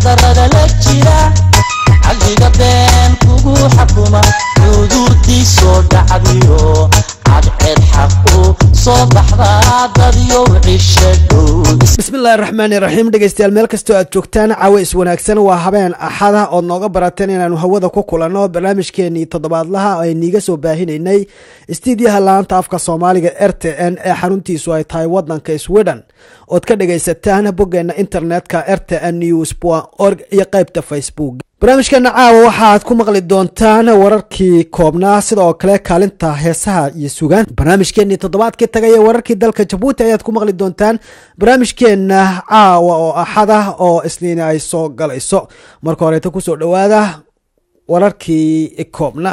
xaqdarada la jira caqliga been kugu xakuma xuduudiisoo dhacdiyo cadceed xaq u soo baxdaa dadyo cisha dhow bismillahi raxmaani raxiim dhegeystayaal meel kastoo aad joogtaan caawis wanaagsan waa habeen axada ood nooga barateen inaanu hawada ku kulanno barnaamijkeenii toddobaadlaha ayniiga soo baahinaynay istiidyaha laanta afka soomaaliga r t n ee xaruntiisu ay tahay wadanka sweden ood ka dhagaysataan boggeena internetka r t n news org iyo qeybta facebook barnaamijkeena caawa waxaad ku maqli doontaan wararkii koobnaa sidoo kale kaalinta heesaha iyo sugaan barnaamijkeenii toddobaadkii tagay ee wararkii dalka jabuuti ayaad ku maqli doontaan barnaamijkeena caawa oo axada oo isniini ay soo galayso marka horeeta kusoo dhowaada wararkii koobnaa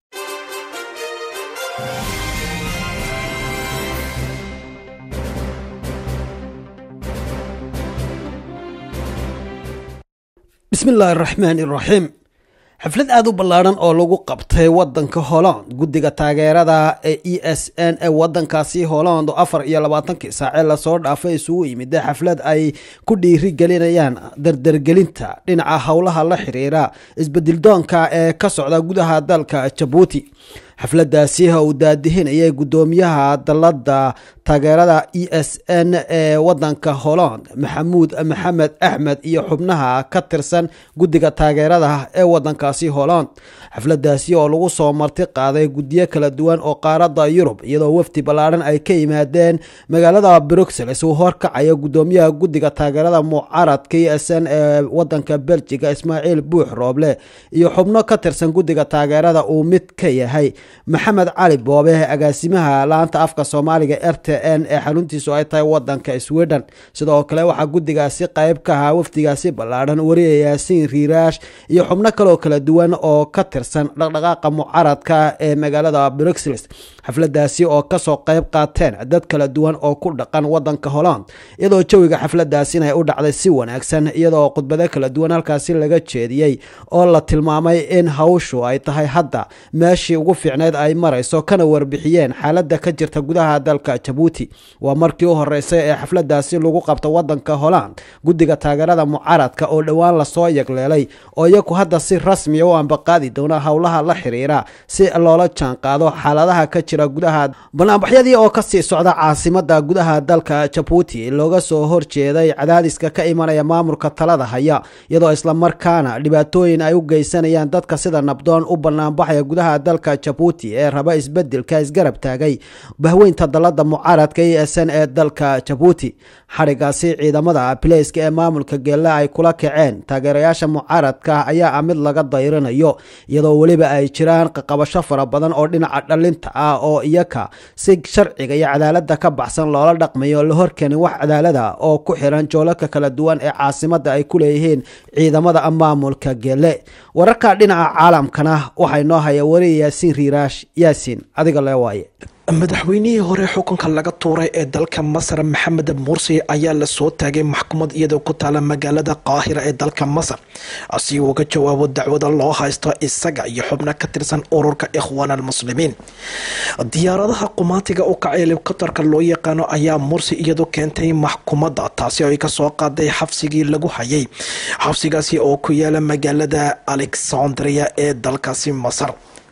bismi illaahi araxmaan iraxiim xaflad aada u ballaadhan oo lagu qabtay wadanka holland guddiga taageerada ee e s n ee wadankaasi holland oo afar iyo labaatankii saacee lasoo dhaafay isugu yimida xaflad ay ku dhiiri gelinayaan dardargelinta dhinaca howlaha la xiriira isbedildoonka ee ka socda gudaha dalka jabuuti xafladaasi uu daadihinayay guddoomiyaha dalada taageerada e s n ee wadanka holland maxamuud maxamed axmed iyo xubnaha ka tirsan guddiga taageerada ee wadankaasi holland xafladaasi oo lagu soo marti qaaday guddiyo kala duwan oo qaarada yurub iyadoo wafdi ballaadhan ay ka yimaadeen magaalada bruxelles uu horkacaya guddoomiyaha guddiga taageerada mucaradka e s n ee wadanka beljiga ismaaciil buux rooble iyo xubno ka tirsan guddiga taageerada uu mid ka yahay maxamed cali boobe agaasimaha laanta afka soomaaliga r t n ee xaruntiisu ay tahay wadanka sweden sidoo kale waxaa guddigaasi qayb ka ahaa wafdigaasi ballaadhan wariya yaasiin riiraash iyo xubno kaloo kala duwan oo ka tirsan dhaqdhaqaaqa mucaradka ee magaalada bruxelles xafladaasi oo kasoo qayb qaateen dad kala duwan oo ku dhaqan wadanka holland iyadoo jawiga xafladaasina ay u dhacday si wanaagsan iyadoo khudbado kala duwan halkaasi laga jeediyey oo la tilmaamay in hawshu ay tahay hadda meeshii ugu fiicneyd ay marayso kana warbixiyeen xaalada ka jirta gudaha dalka jabuuti waa markii u horeysay ee xafladaasi lagu qabto wadanka holland guddiga taageerada mucaradka oo dhowaan lasoo yagleelay oo iyagu hadda si rasmiya u ambaqaadi doona howlaha la xiriira si loola jaanqaado xaaladaha ka jira gudaha banaanbaxyadii oo kasii socda caasimada gudaha dalka jabuuti looga soo horjeeday cadaadiska ka imanaya maamulka talada haya iyadoo islamarkaana dhibaatooyin ay u geysanayaan dadka sida nabdoon u banaanbaxaya gudaha dalka jabuuti ee raba isbedelka isgarab taagay bahweynta dalada mucaaradka e s n ee dalka jabuuti xadhigaasi ciidamada bileyska ee maamulka geelle ay kula kaceen taageerayaasha mucaaradka ayaa ah mid laga dayrinayo iyadoo weliba ay jiraan qaqabasho fara badan oo dhinaca dhalinta ah oo iyaka si sharciga iyo cadaalada ka baxsan loola dhaqmayo la horkeenin wax cadaalada oo ku xiran joolalka kala duwan ee caasimada ay ku leeyihiin ciidamada maamulka geelle wararka dhinaca caalamkana waxay noo haya wariya yaasiin riiraash yaasiin adiga lee waaye madaxweynihii hore xukunka laga tuuray ee dalka masar maxamed mursi ayaa lasoo taagay maxkamad iyadoo ku taala magaalada qaahira ee dalka masar si uu uga jawaabo dacwada loo haysto isaga iyo xubno ka tirsan ururka ikhwaan almuslimiin diyaaradaha qumaatiga u kacay helikobtarka loo yaqaano ayaa mursi iyadu keentay maxkumadda taasi oo ay kasoo qaaday xabsigii lagu hayay xabsigaasi oo ku yaala magaalada alexandria ee dalkaasi masar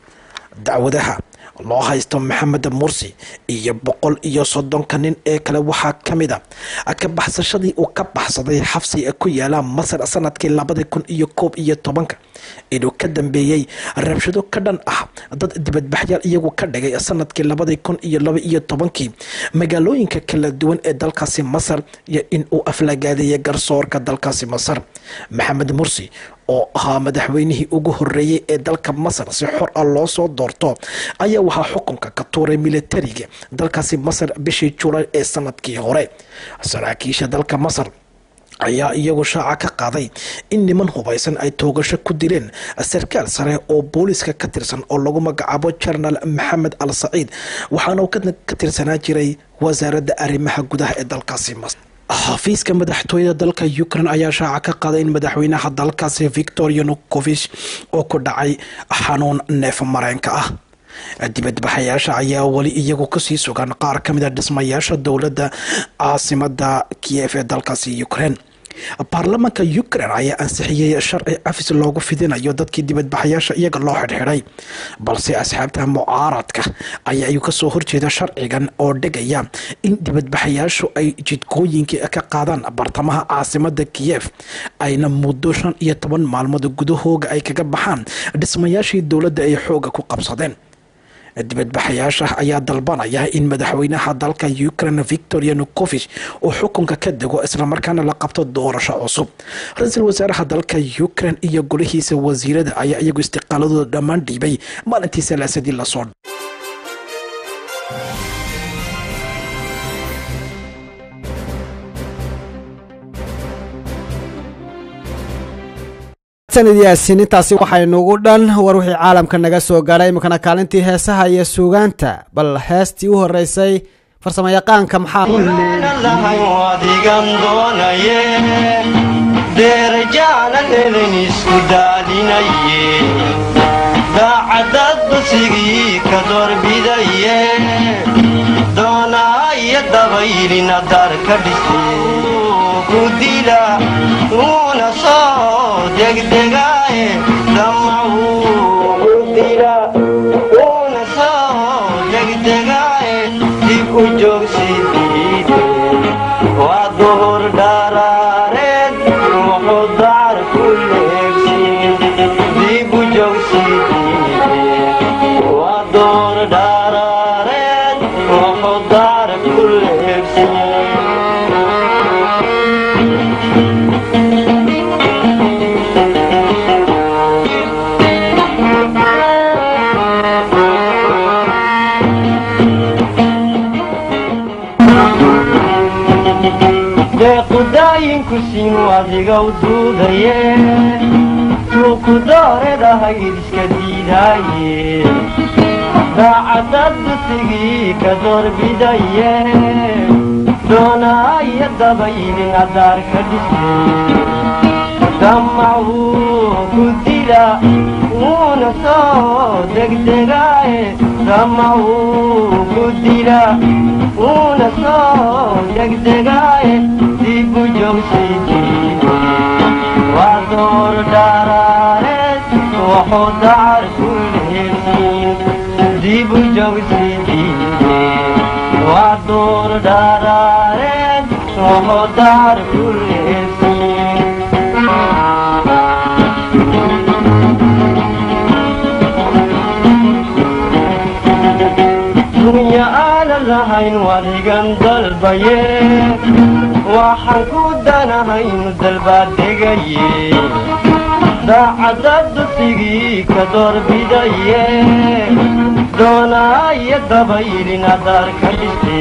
dacwadaha loo haysto maxamed mursi iyo boqol iyo soddonka nin ee kale waxaa ka mid a ka baxsashadii uu ka baxsaday xabsi ku yaala masar sanadkii labadi kun iyo koob iyo tobanka inuu ka dambeeyey rabshado ka dhan ah dad dibadbaxyaal iyagu ka dhigay sanadkii labadi kun iyo laba iyo tobankii magaalooyinka kala duwan ee dalkaasi masar iyo in uu aflagaadeeyay garsoorka dalkaasi masar maxamed mursi oo ahaa madaxweynihii ugu horeeyey ee dalka masar si xor ah loo soo doorto ayaa waxaa xukunka ka tuuray militariga dalkaasi masar bishii julaay ee sanadkii hore saraakiisha dalka masar ayaa iyagu shaaca ka qaaday in niman hubaysan ay toogasho ku dileen sarkaal sare oo booliska ka tirsan oo lagu magacaabo jenaraal maxamed al saciid waxaana uu ka tirsanaa jiray wasaaradda arrimaha gudaha ee dalkaasi masar xafiiska madaxtooyada dalka ukraine ayaa shaaca ka qaaday in madaxweynaha dalkaasi victor yanukovich oo ku dhacay xanuun neef mareenka ah dibadbaxayaasha ayaa weli iyagu kasii sugan qaar ka mid a dhismayaasha dowladda caasimada kiyef ee dalkaasi ukraine baarlamaanka ukraine ayaa ansixiyey sharci cafis loogu fidinayo dadkii dibadbaxayaasha iyaga loo xidhxidhay balse asxaabta mucaaradka ayaa iyu kasoo horjeeda sharcigan oo dhigaya in dibadbaxayaashu ay jidkooyinkii ka qaadaan bartamaha caasimada kiyef ayna muddo shan iyo toban maalmood gudahooga ay kaga baxaan dhismayaashii dowladda ay xooga ku qabsadeen dibadbaxayaasha ayaa dalbanaya in madaxweynaha dalka ukraine victor yanukovich uu xukunka ka dego islamarkaana la qabto doorasho cusub ra-iisul wasaaraha dalka ukraine iyo golihiisa wasiirada ayaa iyagu istiqaaladooda dhammaan dhiibay maalintii salaasadii lasoo sanadiyaasin intaasi waxaynugu dhan war wixii caalamka naga soo gaadhay iminkana kaalintii heesaha iyo suugaanta bal heestii u horeysay farsamayaqaanka maxaadigan doonaye deerajaanan elin isku daadinaye daacadad dusigii ka dorbidaye doonaayo dabaylina darka dhise ku dila uuna soo degdegaaye damacudila uuna soo degdegaaye dib u joogsidiide waa duhur dharaareed wuxuu dacar ku leegsin dib u joogsidiide waa duhur dharaareed wuxuu dacar ku leegsin deequdaayinku siin adigow duudaye suuku dooredahayd iska diidaaye daacadad dusigii ka doorbidaye doonaayo dabaylin adaar ka dhise damacuu ku dila uuna soo degdegaaye damacuu ku dila uuna soo degdegaaye dib u joogsidiide waa door dharaareed wuxuu dacar ku leegsin dib u joogsidiide waa door dharaareed wuxuu dacar ku leegsin dunya aana lahayn wadigan dalbaye waxaan ku danahaynu dalbaad degaye daacadad dusigii ka doorbidaye doonaayo dabaylin adaar ka dhise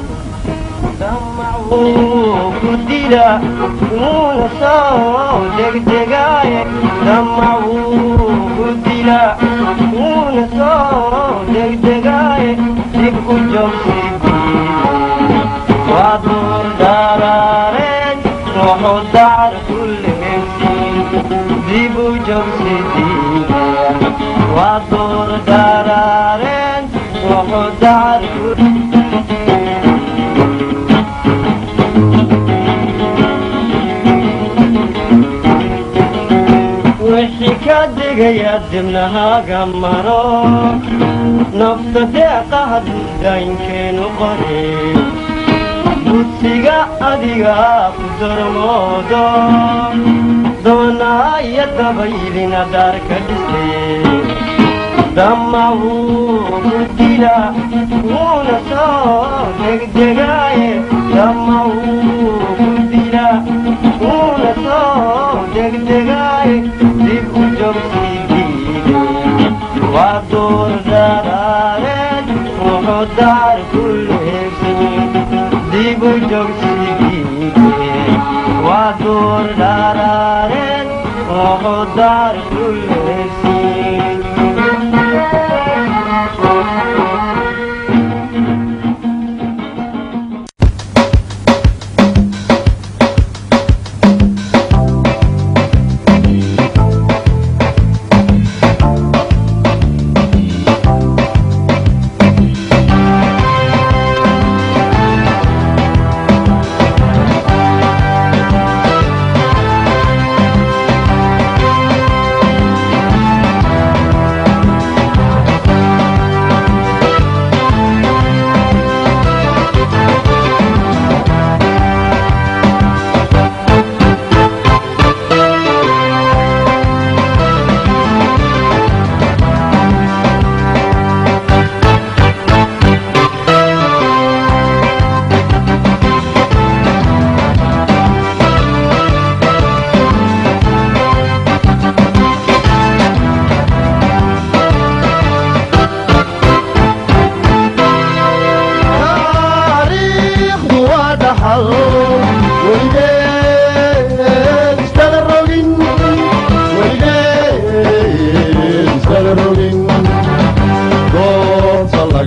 damacuu ku dila uuna soo degdegaaye damacuu ku dila uuna soo degdegaaye dib u joogsidiide waa duur dharaareed wuxuu dacar ku leegsin dib u joogsidiide waa duur dharaareed wuxuu dacar ku wixii ka degaya dibnahaaga maro nafta deeqa haddaynkeenu qore dudsiga adiga ku dormoodo doonaayo dabaylina daarka dhise damacuu ku dila uuna soo degdegaaye damacuu ku dila uuna soo degdegaaye dib u joogsidiide waa duur dharaareed wuxuu dacar ku leegsin dib u joogsidiide waa duur dharaareed wuxuu dacar ku leegsin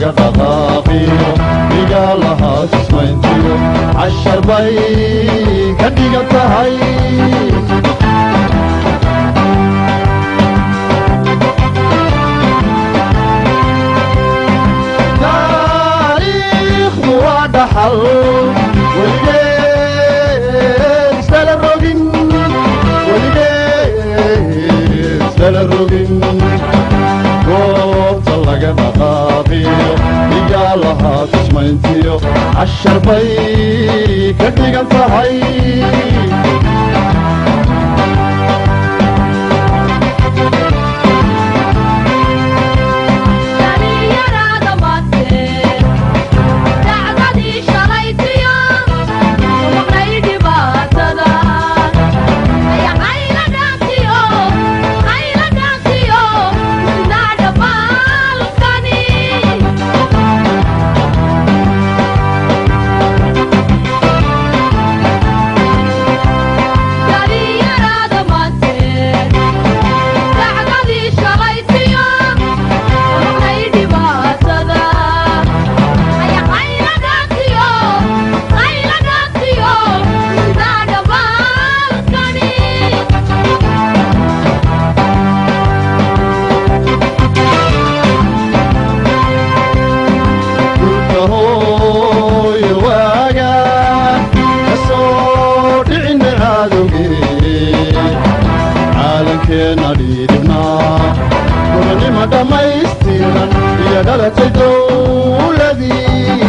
laga dhaqaaqiyo igaalahaa sismayntiyo cashar bay ka dhigan tahay taariikhdu waa dhaxal weligeed isdala rogin weligeed isdala rogin goobta laga dhaqaaqiyo igaalahaa tusmayntiyo cashar bay ka dhigan tahay dhalinyarada maante dacdadii shalaytiyo maqnay dhibaatada ayaqayla dhaantiyo qayla dhaantiyo sinaa dhamaalkani dhalinyarada maante dacdadii shalaytiyo maqnay dhibaatada ayaqayla dhaantiyo qayla dhaantiyo sinaa dhamaalkani dhulka hooyo waaga ka soo dhicina cadowgee caalankeenna dhiidibnaa gobonnimo dhammaystiran iyo dhalatay dowladii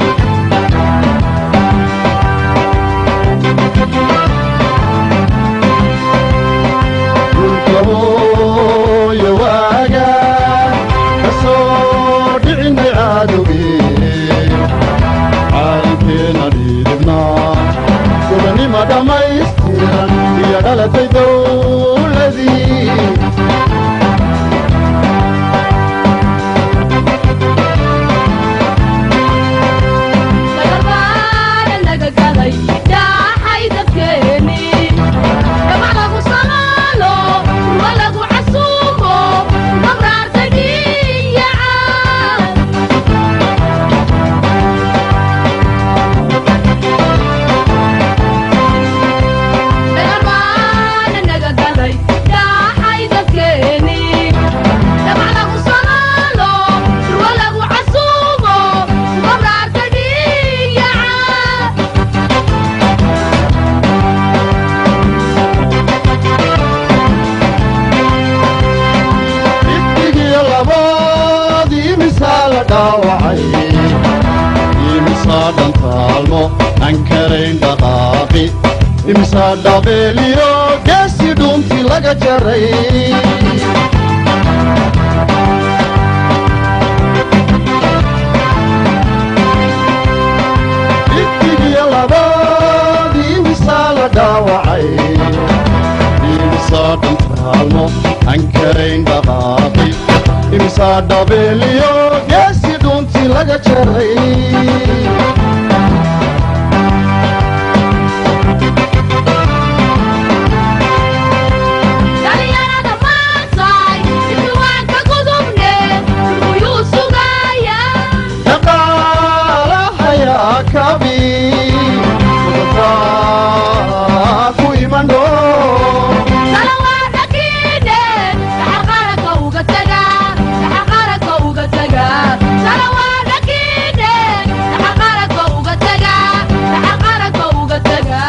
dhulka hooyo waaga ka soo dhicinay cadowgee caalamkeena dhiidibnaa gobonnimo dhammaystiran iyo dhalatay dowladii dagaalbaana naga gaday dhaaxay dadkeeni dhamac lagu salaalo ruwa lagu casuumo mabraarta dhiyaca dagaalbaana naga gaday dhaaxay dadkeeni dhamac lagu salaalo ruwa lagu casuumo mabraarta dhiyaca dhibdigiyo laboodii misaa la dhaawacay imisaa dhantaalmo aan karayn dhaqaaqi imisaa dhabeeliyo geesi dhuuntii laga jaray dhibdigiyo laboodii misaa la dhaawacay imisaa dhantaalmo aan karayn dhaqaaqi imisaa dhabeeliyo geesi dhuuntii laga jaray dhalinyarada maantay iswaanka gudubne muyuu sugaya dhaqaalahayaa kabi mudataa ku iman dhoo salawaada kiidhe dhaxal qaranka uga taga dhaxal qaranka uga taga salawaada kiidhe dhaxal qaranka uga taga dhaxal qaranka uga taga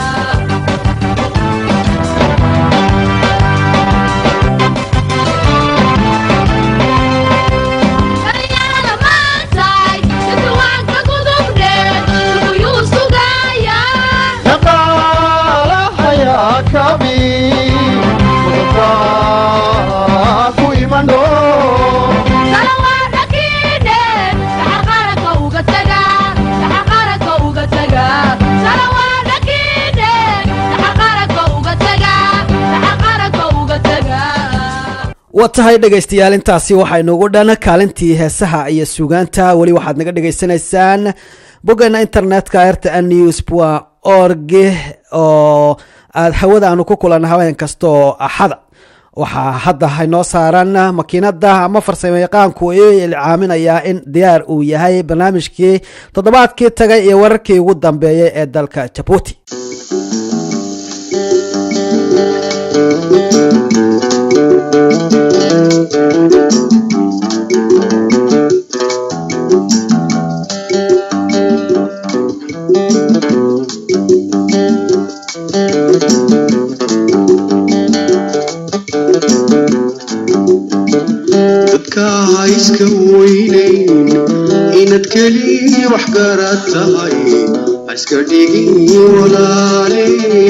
dhalinyarada maantay iswaanka gudubne muyuu sugaya dhaqaalahayaa kabi mudataa ku iman dhoo salawaada kiidhe dhaxal qaranka uga taga dhaxal qaranka uga taga salawaada kiidhe dhaxal qaranka uga taga dhaxal qaranka uga taga waa tahay dhegaystayaal intaasi waxaynuugu dhan kaalintii heesaha iyo suugaanta weli waxaad naga dhegaysanaysaan boggeena internetka rtn news org oo aad hawada aanu ku kulanna habeen kasta oo axada waxaa hadda inoo saaran makiinada ama farsamo yaqaanku ilcaaminayaa in diyaar uu yahay barnaamijkii toddobaadkii tagay iyo wararkii ugu dambeeyay ee dalka jabuuti dadka ha iska weynayn inaad keliya wax garad tahay ha iska dhigin walaale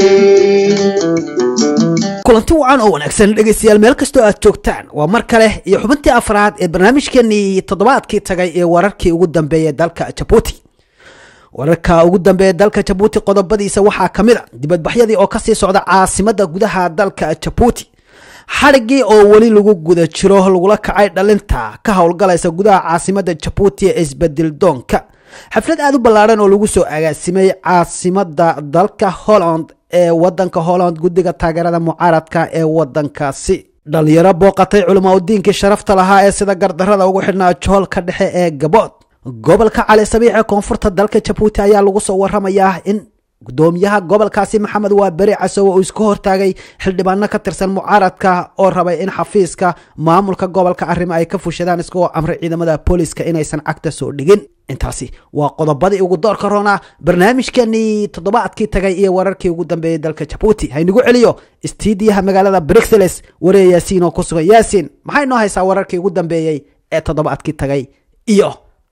kulanti wacan oo wanaagsan dhegeystayaal meel kastoo aad joogtaan waa mar kale iyo xubintii afraad ee barnaamijkeenii toddobaadkii tagay ee wararkii ugu dambeeyay dalka jabuuti wararka ugu dambeeya dalka jabuuti qodobadiisa waxaa ka mid a dibadbaxyadii oo kasii socda caasimada gudaha dalka jabuuti xadhigii oo weli lagu guda jiro lagula kacay dhalinta ka howlgalaysa gudaha caasimada jabuuti ee isbedel doonka xaflad aada u ballaadhan oo lagu soo agaasimay caasimada dalka holland ee wadanka holland guddiga taageerada mucaaradka ee wadankaasi dhalinyaro booqatay culamaa udiinkii sharafta lahaa ee sida gardarada ugu xidhnaa joolka dhexe ee gabood gobolka cali sabiix ee koonfurta dalka jabuuti ayaa lagu soo waramayaa in gudoomiyaha gobolkaasi maxamed waa beri casowe uu iska hortaagay xildhibaano ka tirsan mucaaradka oo rabay in xafiiska maamulka gobolka arrimo ay ka fushadaan isagoo amray ciidamada booliska inaysan cagta soo dhigin intaasi waa qodobadii ugu doorka roona barnaamijkeenii toddobaadkii tagay iyo wararkii ugu dambeeyay dalka jabuuti haynagu celiyo istiidiyaha magaalada bruxelles waree yaasiin oo ku sugan yaasiin maxay noo haysaa wararkii ugu dambeeyey ee toddobaadkii tagay iyo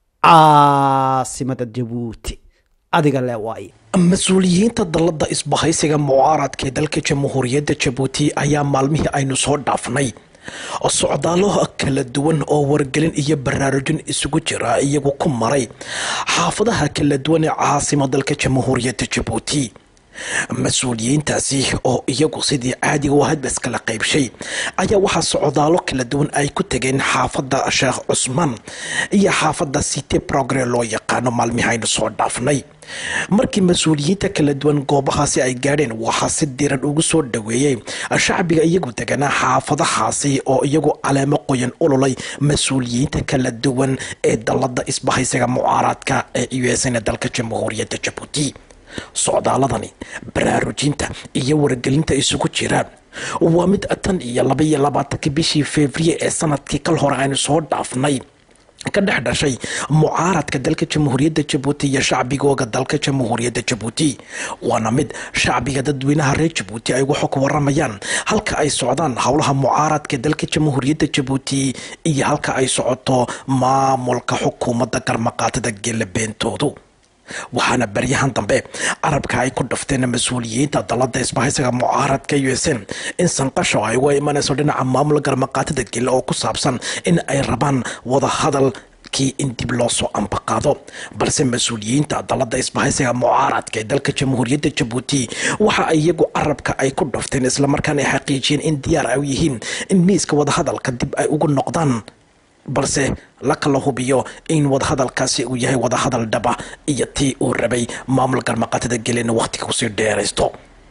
caasimada jabuuti adiga le waaye mas-uuliyiinta dalada isbahaysiga mucaaradka ee dalka jamhuuriyadda jabuuti ayaa maalmihii aynu soo dhaafnay socdaalo kala duwan oo wargelin iyo baraarujin isugu jira iyagu ku maray xaafadaha kala duwan ee caasima dalka jamhuuriyadda jabuuti mas-uuliyiintaasi oo iyagu sidii caadiga u hadbas kala qaybshay ayaa waxaa socdaalo kala duwan ay ku tageen xaafadda sheekh cusmaan iyo xaafadda city progre loo yaqaano maalmihii aynu soo dhaafnay markii mas-uuliyiinta kala duwan goobahaasi ay gaadheen waxaa si diran ugu soo dhaweeyey shacbiga iyagu deganaa xaafadahaasi oo iyagu caleemo qoyan ululay mas-uuliyiinta kala duwan ee dalada isbahaysiga mucaaraadka ee u s n dalka jamhuuriyadda jabuuti socdaaladani baraarujinta iyo wargelinta isugu jiraan waa mid tan iyo laba iyo labaatanka bishii februye ee sanadkii kal hore aynu soo dhaafnay ka dhex dhashay mucaaradka dalka jamhuuriyadda jabuuti iyo shacbigooga dalka jamhuuriyadda jabuuti waana mid shacbiga dadweynaha reer jabuuti ay waxu ku waramayaan halka ay socdaan howlaha mucaaradka dalka jamhuuriyadda jabuuti iyo halka ay socoto maamulka xukuumadda garmaqaatada gelabeentoodu waxaana baryahan dambe carabka ay ku dhafteen mas-uuliyiinta dalada isbahaysiga mucaaradka u s n in sanqasho ay uga imanayso dhinaca maamul garmaqaatada gele oo ku saabsan in ay rabaan wadahadal kii in dib loo soo ambaqaado balse mas-uuliyiinta dalada isbahaysiga mucaaradka ee dalka jamhuuriyadda jabuuti waxa ay iyagu carabka ay ku dhafteen islamarkaana ay xaqiijiyeen in diyaar ay u yihiin in miiska wadahadalka dib ay ugu noqdaan balse la kala hubiyo in wadahadalkaasi uu yahay wadahadal dhaba iyo tii uu rabay maamul garmaqaatada gelena wakhtiga kusii dheeraysto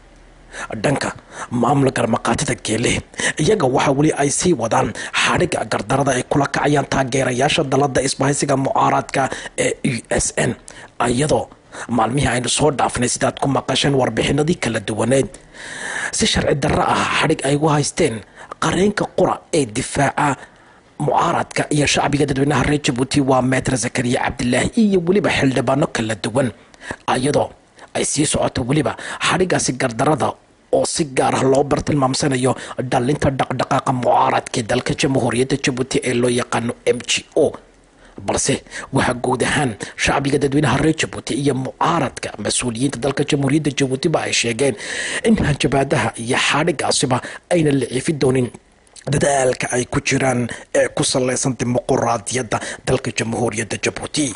dhanka maamul garmaqaatada geele iyaga waxa weli ay sii wadaan xadhiga gardarada ay kula kacayaan taageerayaasha dalada isbahaysiga mucaaradka ee u s n iyadoo maalmihii aynu soo dhaafnay sidaad ku maqasheen warbixinadii kala duwaneed si sharci darro ah xadhig ay u haysteen qareenka qura ee difaaca mucaaradka iyo shacbiga dadweynaha reer jabuuti waa meeter zakariya cabdilaahi iyo weliba xildhibaano kala duwan iyadoo ay sii socoto weliba xadhigaasi gardarada oo si gaar ah loo bartilmaamsanayo dhalinta dhaqdhaqaaqa mucaaradka dalka jamhuuriyadda jabuuti ee loo yaqaano m g o balse waxaa guud ahaan shacbiga dadweynaha reer jabuuti iyo mucaaradka mas-uuliyiinta dalka jamhuuriyadda jabuutiba ay sheegeen in hanjabaadaha iyo xadhigaasiba ayna la ciifi doonin dadaalka ay ku jiraan ee ku salaysan dimuquraadiyadda dalka jamhuuriyadda jabuuti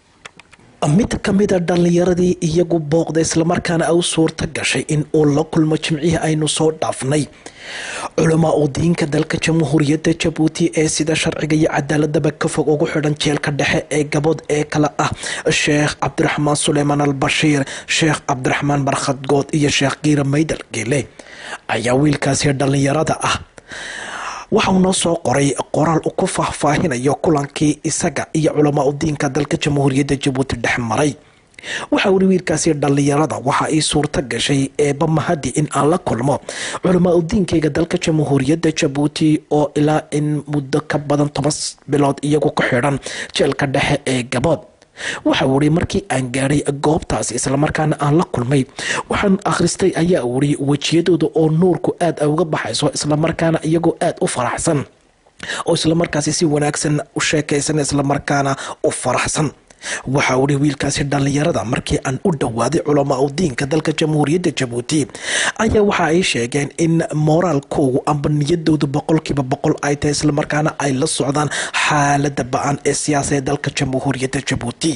mid ka mida dhallinyaradii iyagu booqda islamarkaana u suurta gashay in uu la kulmo jimcihii aynu soo dhaafnay culamaa u diinka dalka jamhuuriyadda jabuuti ee sida sharciga iyo cadaaladaba ka fog ugu xidhan jeelka dhexe ee gabood ee kale ah sheekh cabdiraxmaan suleymaan al bashiir sheekh cabdiraxmaan barkhad good iyo sheekh kiira maydal geele ayaa wiilkaasi dhallinyarada ah waxa uu noo soo qoray qoraal ku faahfaahinayo kulankii isaga iyo culamaa udiinka dalka jamhuuriyadda jabuuti dhex maray waxa uri wiilkaasi dhallinyarada waxa ay suurto gashay eeba mahadi in aan la kulmo culamaa udiinkayga dalka jamhuuriyadda jabuuti oo ilaa in muddo ka badan toban bilood iyagu ku xidhan jeelka dhexe ee gabood waxa uu ihi markii aan gaadhay goobtaasi islamarkaana aan la kulmay waxaan akhristay ayaa uri wejiyadooda oo nuurku aad uga baxayso islamarkaana iyagoo aad u faraxsan oo islamarkaasi si wanaagsan u sheekaysan islamarkaana u faraxsan waxa uu ihi wiilkaasi dhallinyarada markii aan u dhowaaday culamaa udiinka dalka jamhuuriyadda jabuuti ayaa waxa ay sheegeen in mooraalkoogu amba niyadoodu boqolkiiba boqol ay tahay islamarkaana ay la socdaan xaalada ba-an ee siyaasadee dalka jamhuuriyadda jabuuti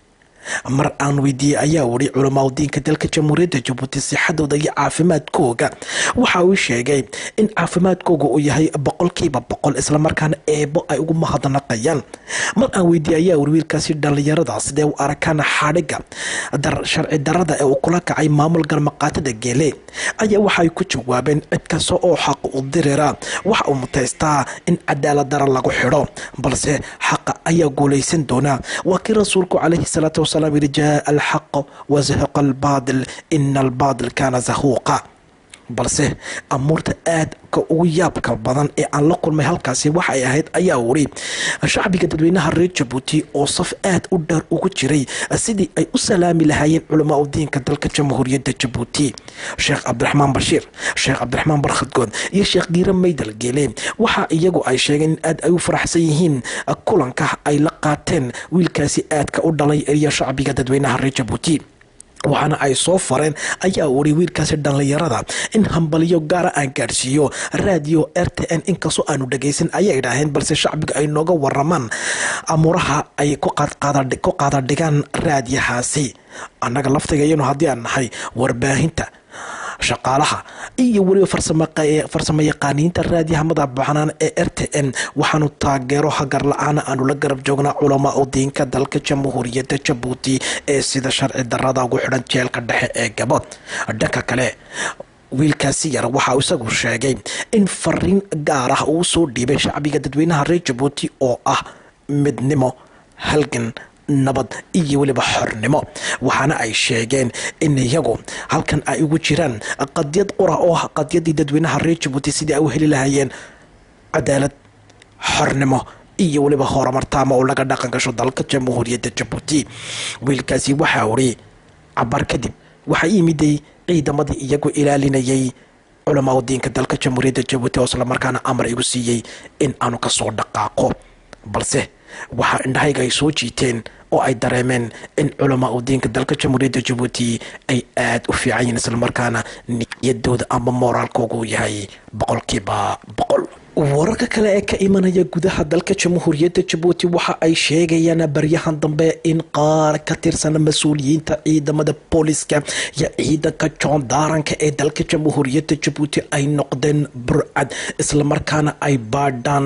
mar aan weydiiyey ayaa wuri culamaa udiinka dalka jamhuuriyadda jabuuti sixadooda iyo caafimaadkooga waxa uu sheegay in caafimaadkooga uu yahay boqolkiiba boqol islamarkaana eebo ay ugu mahadnaqayaan mar aan weydiiyey ayaa wuri wiilkaasi dhallinyarada sidee u arkaan xadhiga sharci darada ee uu kula kacay maamul galmaqaatada geele ayaa waxaay ku jawaabeen cid kasta oo xaq u dirira waxa uu mutaystaa in cadaalad dara lagu xidho balse xaqa ayaa guulaysan doonaa waa kii rasuulku calayhi salaatu wasalaam yidhi jaa alxaq wazahaqa albaadil ina albaadil kaana zahuuqa balse amuurta aadka ugu yaabka badan ee aan la kulmay halkaasi waxay ahayd ayaa wuri shacbiga dadweynaha reer jabuuti oo saf aad u dheer ugu jiray sidii ay u salaami lahaayeen culamaa udiinka dalka jamhuuriyadda jabuuti sheekh cabdiraxmaan bashiir sheekh cabdiraxmaan barkhadgood iyo sheekh giire maydal geele waxa iyagu ay sheegeen in aad ay u faraxsan yihiin kulanka ay la qaateen wiilkaasi aadka u dhalay iyo shacbiga dadweynaha reer jabuuti waxaana ay soo fareen ayaa wuri wiilkaasi dhallinyarada in hambalyo gaara aan gaadhsiiyo raadiyo r t n inkastoo aanu dhagaysan ayay idhaaheen balse shacbiga ay nooga waramaan amuuraha ay ku qaadadhigaan raadiyahaasi annaga laftigayanu haddii aan nahay warbaahinta shaqaalaha iyo weliba farsamo yaqaaniinta raadiyaha madaxbanaan ee r t n waxaanu taageero hagar la-aana aanu la garab joognaa culamaa udiinka dalka jamhuuriyadda jabuuti ee sida sharci darada ugu xidhan jeelka dhexe ee gabood dhanka kale wiilkaasi yar waxaa isagu sheegay in fariin gaar ah uu soo dhiibay shacbiga dadweynaha reer jabuuti oo ah midnimo halgan nabad iyo weliba xornimo waxaana ay sheegeen in iyagu halkan ay ugu jiraan qadiyad qura oo ah qadiyadii dadweynaha reer jabuuti sidii ay u heli lahayeen cadaalad xornimo iyo weliba horumartaama oo laga dhaqan gasho dalka jamhuuriyadda jabuuti wiilkaasi waxaa uri cabar kadib waxaa yimiday ciidamadii iyagu ilaalinayay culamaa udiinka dalka jamhuuriyadda jabuuti oo islamarkaana amar igu siiyey in aanu kasoo dhaqaaqo balse waxaa indhahayga ay soo jiiteen oo ay dareemeen in culamaa udiinka dalka jamhuuriyadda jabuuti ay aada u fiican yihiin islamarkaana niyadooda ama mooraalkooga uu yahay boqolkiiba boqol wararka kale ee ka imanaya gudaha dalka jamhuuriyadda jabuuti waxa ay sheegayaan baryahan dambe in qaar ka tirsan mas-uuliyiinta ciidamada booliska iyo ciidanka joondaaranka ee dalka jamhuuriyadda jabuuti ay noqdeen burcad islamarkaana ay baadhaan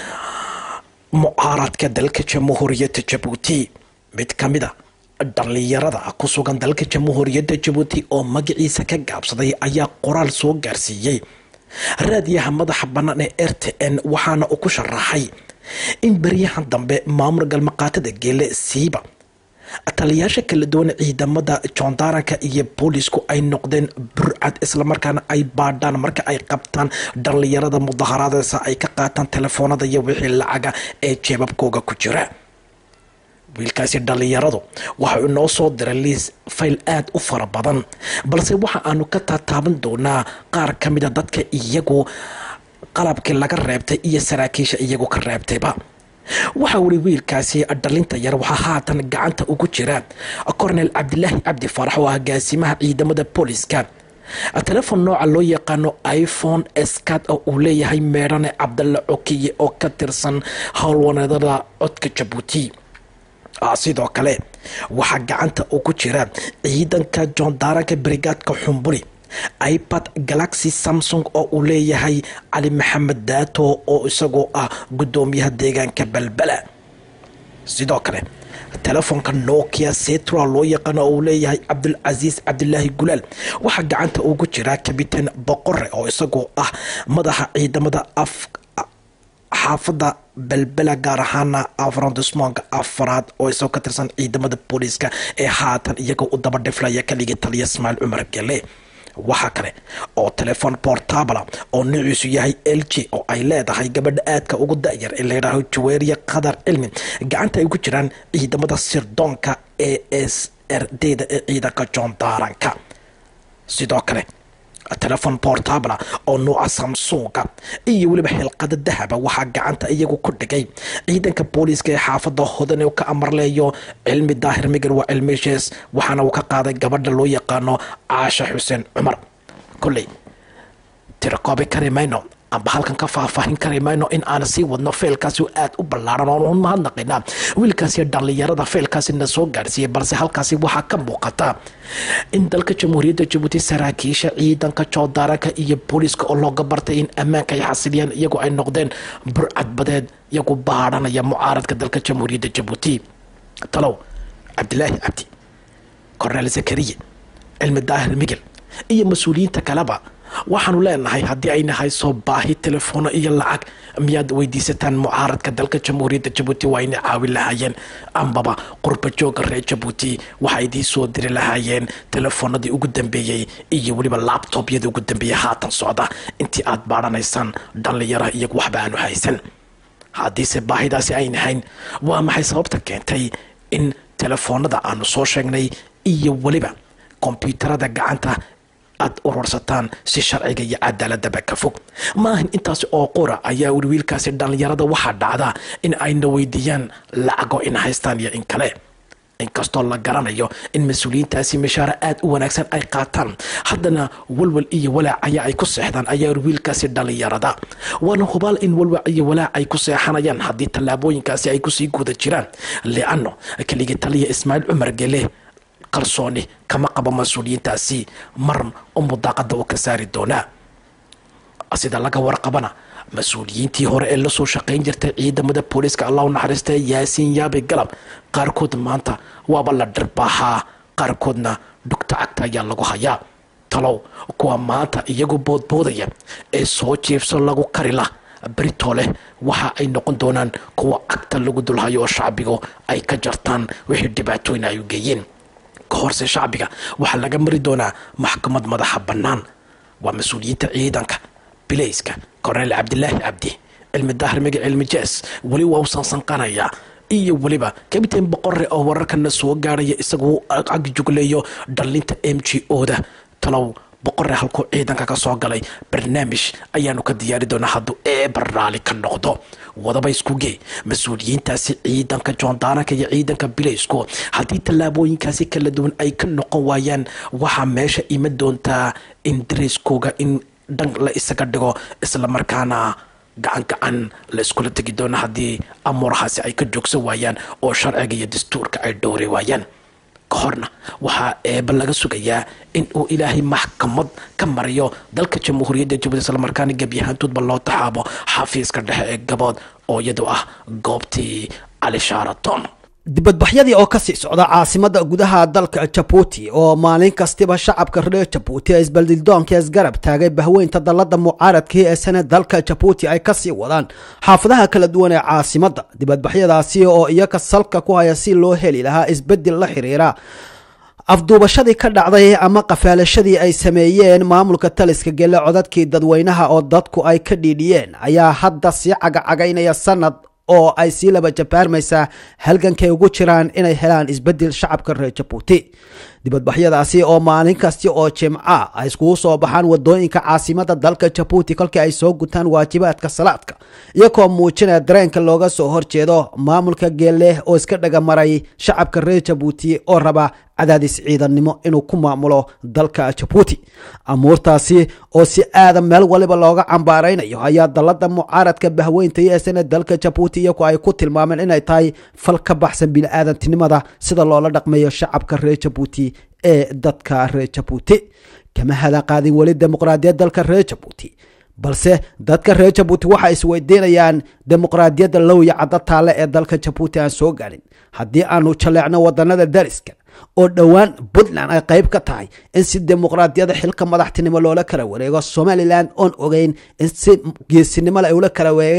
mucaaradka dalka jamhuuriyadda jabuuti mid ka mid a dhallinyarada ku sugan dalka jamhuuriyadda jabuuti oo magaciisa ka gaabsaday ayaa qoraal soo gaarsiiyey raadiyaha madaxa bannaan ee r t n waxaana uu ku sharaxay in beryahan dambe maamul galmaqaatada geele siiba taliyaasha kala duwan ciidamada joondaaranka iyo boolisku ay noqdeen burcad islamarkaana ay baadhaan marka ay qabtaan dhallinyarada mudaharaadeysa ay ka qaataan telefoonada iyo wixii lacaga ee jeebabkooga ku jira wiilkaasi dhallinyaradu waxau inoo soo diray liis fayl aada u fara badan balse waxa aanu ka taataaban doonaa qaar ka mida dadka iyagu qalabkii laga reebtay iyo saraakiisha iyagu ka reebtayba waxaa wuri wiilkaasi dhalinta yar waxaa haatan gacanta ugu jira cornel cabdilaahi cabdi farax oo agaasimaha ciidamada booliska telefon nooca loo yaqaano iphone scad oo uu leeyahay meedhane cabdalla cokiye oo ka tirsan howlwaneedada codka jabuuti sidoo kale waxaa gacanta ugu jira ciidanka joondaaranka brigaadka xumburi ipad galaxy samsung oo uu leeyahay cali maxamed daato oo isagoo ah guddoomiyaha deegaanka balbala sidoo kale telefoonka nokia setra loo yaqaano oo uu leeyahay cabdulcasiis cabdilaahi gulaal waxaa gacanta ugu jira kabitaan boqore oo isagoo ah madaxa ciidamada af xaafadda belbela gaar ahaana afrondismonka afaraad oo isoo ka tirsan ciidamada booliiska ee haatan iyagoo u daba dhiflaya kaligii taliya ismaaciil cumar gele waxaa kale oo telefon portabla oo nuuciisu yahay l g oo ay leedahay gabadha aadka ugu da-yar ee layidhaaho jaweeriya qadar cilmi gacanta ay ku jiraan ciidamada sirdoonka e s r d da ee ciidanka john daaranka sidoo kale telefon portabla oo nuuca samsunga iyo weliba xilqada dahaba waxaa gacanta iyagu ku dhigay ciidanka booliiska ee xaafada hodan ka amarleeyo cilmi daahir migan waa cilmishees waxaana uu ka qaaday gabadha loo yaqaano caasha xuseen cumar kolley tirakoobi kari mayno amba halkan ka faahfaahin kari mayno in aan sii wadno feelkaasi aad u ballaaran oon mahadnaqina wiilkaasi dhallinyarada feelkaasina soo gaarsiiyey balse halkaasi waxaa ka muuqata in dalka jamhuuriyadda jabuuti saraakiisha ciidanka joodaaranka iyo booliiska oo looga bartay in ammaanka ay xasiliyaan iyagoo ay noqdeen burcadbadeed iyagu baadhanaya mucaaradka dalka jamhuuriyadda jabuuti talow cabdilaahi cabdi korneel zakariye cilmi daahir migel iyo mas-uuliyiinta kaleba waxaanu leenahay haddii ayna hayso baahi telefoona iyo lacag miyaad weydiisataan mucaaradka dalka jamhuuriyadda jabuuti waa ayna caawin lahaayeen ambaba qurba jooga reer jabuuti waxay idiin soo diri lahaayeen telefoonadii ugu dambeeyey iyo weliba labtobyadii ugu dambeeyey haatan socda intii aad baadhanaysaan dhallinyaraha iyagu waxba aanu haysan haddiise baahidaasi ayna hayn waa maxay sababta keentay in telefoonada aanu soo sheegnay iyo weliba kombyuutarada gacanta aad urursataan si sharciga iyo cadaaladaba ka fog maahan intaasi oo qura ayaa weli wiilkaasi dhallinyarada waxaa dhacda in ayna weydiiyaan lacago in haystaan iyo in kale inkastoo la garanayo in mas-uuliyiintaasi mishaaro aad u wanaagsan ay qaataan haddana walwal iyo walaac ayaa ay ku seexdaan ayaa wiilkaasi dhallinyarada waana hubaal in walwac iyo walaac ay ku seexanayaan haddii tallaabooyinkaasi ay kusii guda jiraan lianno keligii taliya ismaaciil cumar gele kalsooni kama qabo mas-uuliyiintaasi mar umu daaqada u ka saari doonaa sida laga warqabana mas-uuliyiintii hore ee lasoo shaqayn jirtay ciidamada booliiska allah u naxariista yaasiin yaabe galab qaarkood maanta waaba la dhirbaaxaa qaarkoodna dhugta cagta ayaa lagu hayaa talow kuwa maanta iyagu boodboodaya ee soo jiibso lagu karila berito leh waxa ay noqon doonaan kuwa cagta lagu dulhayo oo shacbigu ay ka jartaan wixii dhibaatooyin ay u geeyeen ka horse shacbiga waxaa laga mari doonaa maxkamad madaxa bannaan waa mas-uuliyiinta ciidanka bilayska korneel cabdilaahi cabdi cilmi daahir migi cilmi jees weli waa u sansanqanayaa iyo weliba kabitain boqore oo wararkana soo gaaraya isagu ag jugleeyo dhallinta m g o da talow boqore halkuu ciidanka ka soo galay barnaamij ayaanu ka diyaari doonaa hadduu eebar raali ka noqdo wadaba iskugee mas-uuliyiintaasi ciidanka joondaaranka iyo ciidanka bilaysku haddii tallaabooyinkaasi kala duwan ay ka noqon waayaan waxaa meesha ima doontaa in dareyskooga in dhan la isaga dhigo islamarkaana gacan gacan la iskula tegi doono haddii amuurahaasi ay ka joogsan waayaan oo sharciga iyo dastuurka ay dhowri waayaan ka horna waxaa eeba laga sugayaa in uu ilaahay maxkamad ka mariyo dalka jamhuuriyadda jabuuti islamarkaana gebyahaantoodba loo taxaabo xafiiska dhexe ee gabood oo iyadu ah goobtii cali shaaraton dibadbaxyadii oo kasii socda caasimada gudaha dalka jabuuti oo maalin kastiba shacabka reer jabuuti ee isbaldildoonka isgarab taagay bahweynta dalada mucaaradkii ee sane dalka jabuuti ay kasii wadaan xaafadaha kala duwan ee caasimada dibadbaxyadaasi oo iyaga salka ku haya si loo heli lahaa isbedel la xiriira afduubashadii ka dhacday ama qafaalashadii ay sameeyeen maamulka taliska gele codadkii dadweynaha oo dadku ay ka dhiidhiyeen ayaa hadda sii cagacagaynaya sanad oo ay sii laba jabaarmaysaa halgankay ugu jiraan inay helaan isbedel shacabka reer jabuuti dibadbaxyadaasi oo maalin kasti oo jimca ay iskugu soo baxaan wadooyinka caasimada dalka jabuuti kolkii ay soo gutaan waajibaadka salaadka iyagoo muujinaya dareenka looga soo horjeedo maamulka geeleh oo iska dhagamaray shacabka reer jabuuti oo raba cadaadis ciidannimo inuu ku maamulo dalka jabuuti amuurtaasi oo si aadan meel waliba looga cambaaraynayo ayaa dalada mucaaradka bahweynta iyo esana dalka jabuuti iyagu ay ku tilmaameen inay tahay fal ka baxsan bini-aadantinimada sida loola dhaqmayo shacabka reer jabuuti ee dadka reer jabuuti kama hada qaadin weli dimuqraadiyad dalka reer jabuuti balse dadka reer jabuuti waxay isweydiinayaan dimuqraadiyadda lowya caddo taale ee dalka jabuuti aan soo gaarin haddii aanu jaleecno wadanada dariska oo dhowaan puntland ay qayb ka tahay in si dimuqraadiyada xilka madaxtinimo loola kala wareego somalilan oon ogeyn in si geesinimo ay ula kala wareegeen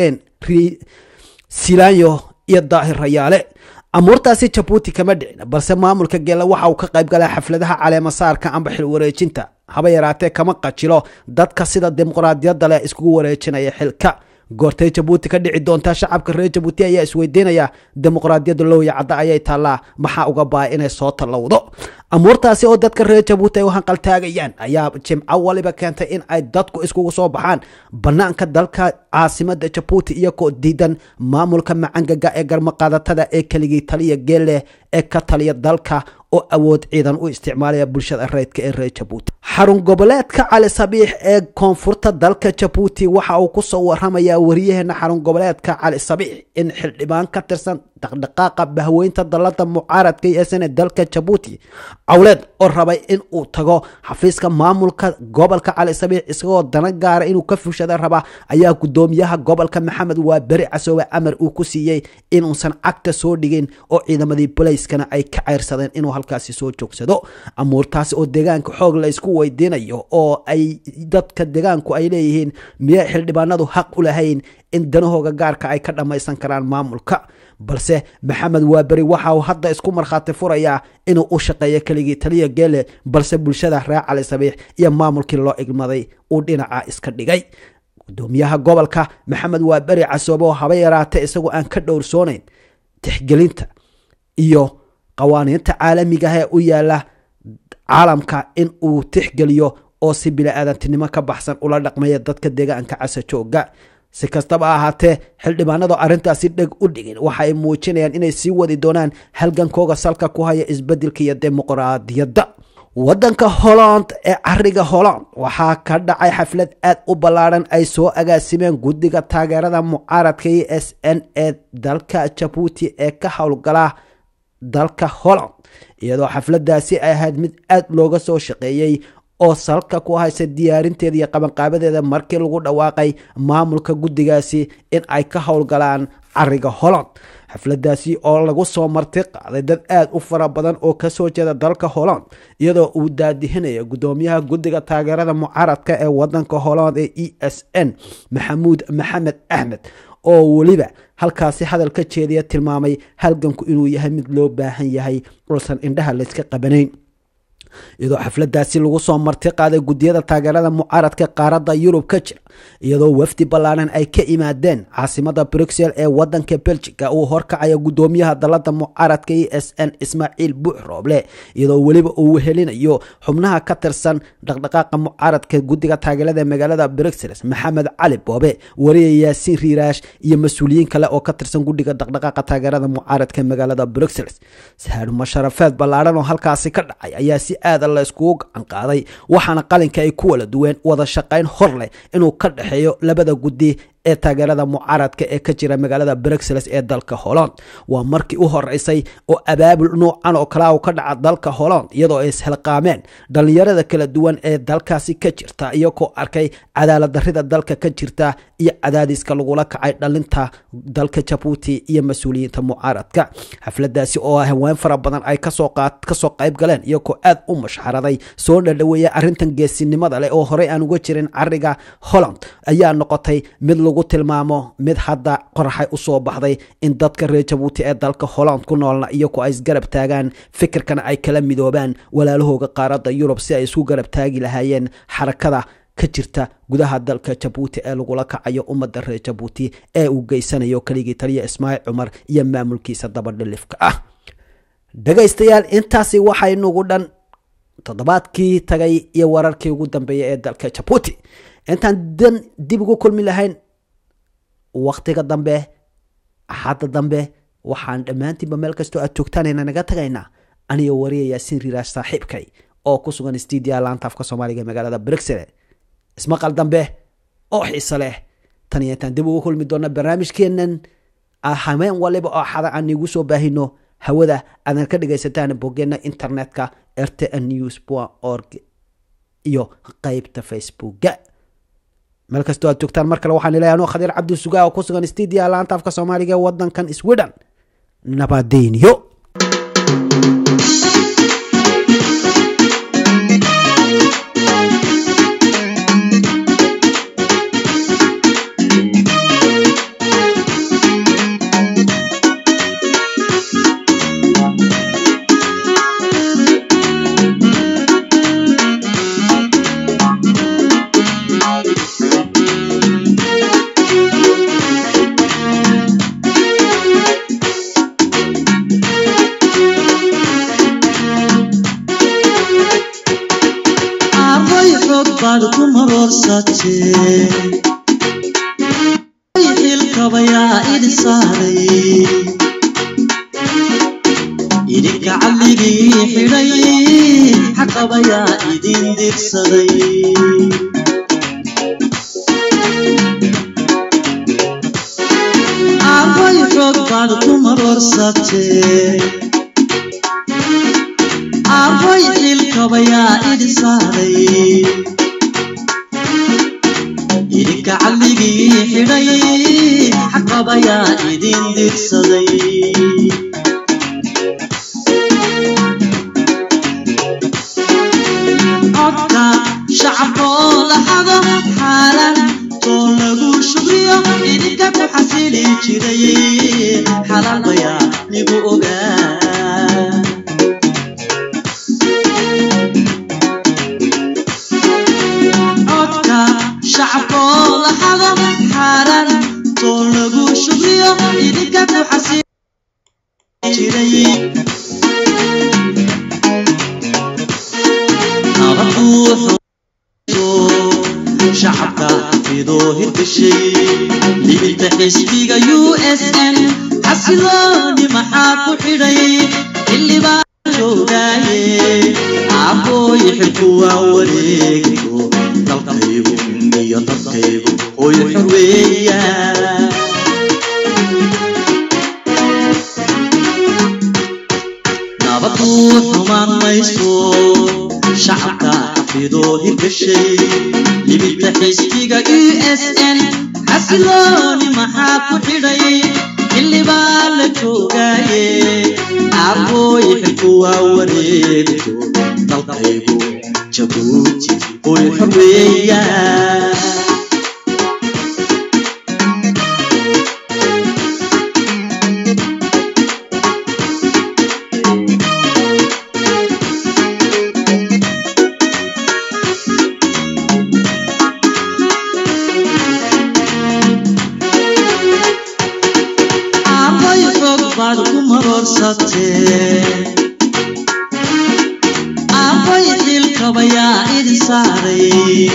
silaanyo iyo daahir rayaale amuurtaasi jabuuti kama dhicin balse maamulka geela waxa uu ka qayb galay xafladaha caleemasaarka amba xil wareejinta haba yaraatee kama qajilo dadka sida dimuqraadiyadda leh iskugu wareejinaya xilka goortay jabuuti ka dhici doontaa shacabka reer jabuuti ayaa isweydiinaya dimuqraadiyadda lowya cadda ayay taallaa maxaa uga baa inay soo tallowdo amuurtaasi oo dadka reer jabuuti ay u hanqaltaagayaan ayaa jimco waliba keentay in ay dadku iskugu soo baxaan banaanka dalka caasimada jabuuti iyagoo diidan maamulka macangaga ee garmaqaadatada ee keligii taliya geelle ee ka taliya dalka oo awood ciidan u isticmaalaya bulshada reydka ee reer jabuuti xarun goboleedka cali sabiix ee koonfurta dalka jabuuti waxa uu kusoo waramayaa wariyaheena xarun goboleedka cali sabiix in xildhibaan ka tirsan dhaqdhaqaaqa bahweynta dalada mucaaradka iyo sane dalka jabuuti cawleed oo rabay in uu tago xafiiska maamulka gobolka cali sabiix isagoo dana gaara inuu ka fushada raba ayaa gudoomiyaha gobolka maxamed waa beri casoobe amar uu ku siiyey inuusan cagta soo dhigin oo ciidamadii bolayskana ay ka ceyrsadeen inuu halkaasi soo joogsado amuurtaasi oo deegaanka xoog la isku weydiinayo oo ay dadka deegaanku ay leeyihiin miyay xildhibaanadu xaq u lahayn in danahooga gaarka ay ka dhammaysan karaan maamulka balse maxamed waaberi waxa uu hadda isku markhaati furayaa inuu u shaqeeyo keligii taliya geele balse bulshada reer cali sabiix iyo maamulkii loo igmaday uu dhinaca iska dhigay gudoomiyaha gobolka maxamed waaberi casoobe oo haba yaraatee isagoo aan ka dhowrsoonayn tixgelinta iyo qawaaniinta caalamigaah ee u yaala caalamka in uu tixgeliyo oo si bili-aadantinimo ka baxsan ula dhaqmaya dadka deegaanka casajooga si kastaba ahaatee xildhibaanadu arrintaasi dheg u dhigin waxa ay muujinayaan inay sii wadi doonaan halgankooga salka ku haya isbedelka iyo dimuqraadiyadda waddanka holland ee cariga holland waxaa ka dhacay xaflad aad u ballaadhan ay soo agaasimeen guddiga taageerada mucaaradka e s n ee dalka jabuuti ee ka howlgala dalka holland iyadoo xafladaasi ay ahayd mid aad looga soo shaqeeyey oo salka ku haysa diyaarinteeda iyo qabanqaabadeeda markii lagu dhawaaqay maamulka guddigaasi in ay ka howlgalaan cariga holland xafladaasi oo lagu soo marti qaaday dad aad u fara badan oo kasoo jeeda dalka holland iyadoo uu daadihinayo gudoomiyaha guddiga taageerada mucaaradka ee wadanka holland ee e s n maxamuud maxamed axmed oo weliba halkaasi hadal ka jeediya tilmaamay halganku inuu yahay mid loo baahan yahay uusan indhaha layska qabanayn iyadoo xafladaasi lagu soo marti qaaday gudiyada taageerada mucaaradka qaaradda yurub ka jira iyadoo wafdi ballaaran ay ka imaadeen caasimada bruxel ee wadanka belgica uu horkacaya gudoomiyaha dalada mucaaradka e s n ismaaciil buux rooble iyadoo weliba uu wehelinayo xubnaha ka tirsan dhaqdhaqaaqa mucaaradka guddiga taageerada magaalada bruxelles maxamed cali boobe wariya yaasiin riiraash iyo mas-uuliyiin kale oo ka tirsan guddiga dhaqdhaqaaqa taageerada mucaaradka magaalada bruxelles sahaadhuma sharafeed ballaaran oo halkaasi ka dhacay ayaa si aada la iskugu gacan qaaday waxaana qalinka ay ku wala duween wada shaqayn hor leh inuu ka dhexeeyo labada guddi ee taageerada mucaaradka ee ka jira magaalada bruxelles ee dalka holland waa markii u horeysay oo abaabul noocan oo kalea ka dhaca dalka holland iyadoo ay ishelqaameen dhallinyarada kala duwan ee dalkaasi ka jirta iyagoo arkay cadaalad darrida dalka ka jirta iyo cadaadiska lagula kacay dhalinta dalka jabuuti iyo mas-uuliyiinta mucaaradka xafladaasi oo haween fara badan ay kasoo qayb galeen iyagoo aad u mashxaraday soo dhadhaweeya arrintan geesinimada leh oo horey aan uga jirin cariga holland ayaa noqotay mid lagu tilmaamo mid hadda qoraxay usoo baxday in dadka reer jabuuti ee dalka holland ku noolna iyagoo ay isgarab taagaan fikirkana ay kala midoobaan walaalahooga qaaradda yurub si ay isku garab taagi lahaayeen xarakada ka jirta gudaha dalka jabuuti ee lagula kacayo ummadda reer jabuuti ee uu geysanayo keligii taliya ismaaciil cumar iyo maamulkiisa dabadhilifka ah dhegaystayaal intaasi waxay nugu dhan toddobaadkii tagay iyo wararkii ugu dambeeyay ee dalka jabuuti intaan dan dib ugu kulmi lahayn waktiga dambe axadda dambe waxaan dhammaantiinba meel kastoo aad joogtaanayna naga tagaynaa aniyo wariya yaasiin riiraash saaxiibkay oo ku sugan stuudiya laanta afka soomaaliga magaalada bruxelle ismaqal dambe oo xiise leh tan iyo intaan dib ugu kulmi doona barnaamijkeenan hameen waliba oo xada aan iigu soo baahino hawada aadan ka dhagaysataan boggeena internetka rtn news org iyo qeybta facebooka meel kastoo aad joogtaan mar kale waxaan ilahay anuu khadiir cabdi sugaa oo ku sugan stuudiya laanta afka soomaaliga ee wadankan sweden nabadeyniyo marorsatee xilkabayaa idin saaray idinka calligii xidhay xaqabayaa idin dirsaday aabay xoog baad ku marorsatee aabay xilkabayaa idin saaray idinka calligii xidhay xaqabayaa idin dirsaday codka shacabkoo lahado xaalan too lagu shugriyo idinka ku xasili jiray xalaal bayaa nigu ogaa codka shacabkoo lahado xaalan too lagu shugriyo idinka ku xasili jiray shacabka xafidoo hirgashay libinta xisbiga u s n xasilooni maxaa ku xidhay xildhibaa joogaaye aabooy xilku waa wareegayo dalkaygu iyo dadkaygu hooy xorweeya nabadu xumaan mayso shacabka xafidoo hirgashay libinta xisbiga u s n xasilooni maxaa ku xidhay xildhibaa la joogaaye aabooy xilku waa wareegayo dalkaygu jabuuti hooy xorweeya aabay xoog baad ku marorsatee aabay xilkabayaa idin saaray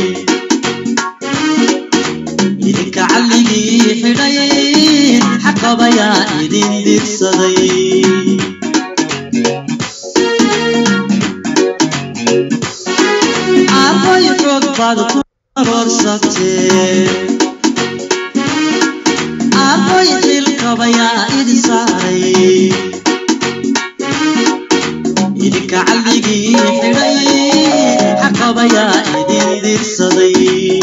idinka calligii xidhay xaqabayaa idin dirsaday aabay xoog baad ku marorsatee aabay xilkabayaa idin saaray idinka calligii xidhay xaqabayaa idin dirsaday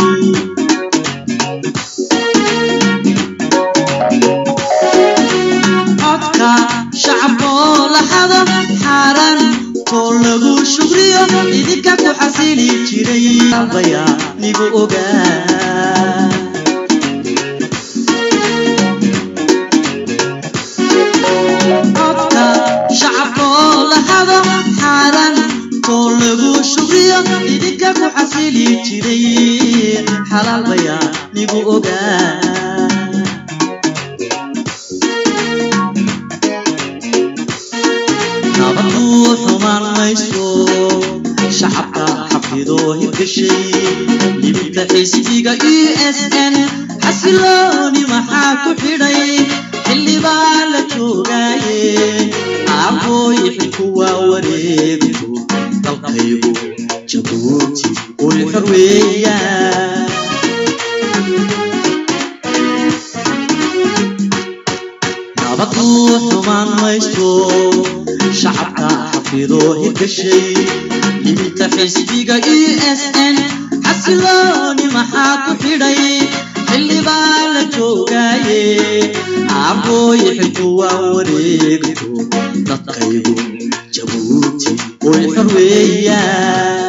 codka shacabkoo lahado xaaran too lagu shugriyo idinka ku xasili jiray bayaa nigu ogaa codka shacabkoo lahado xaaran too lagu shugriyo idinka ku xasili jiray xalaal bayaa nigu ogaa nabadu xumaan mayso shacabka xafidoo hirgashay libinta xisbiga u s n xasilooni maxaa ku xidhay xildhibaa la joogaaye aabooy xilku waa wareegayo dalkaygu jabuuti hooy xorweeya nabadu xumaan mayso shacabka xafidoo hirgashay libinta xisbiga u s n xasilooni maxaa ku xidhay xildhibaa la joogaaye aabooy xilku waa wareegayo dadkaygu jabuuti hooy xorweeya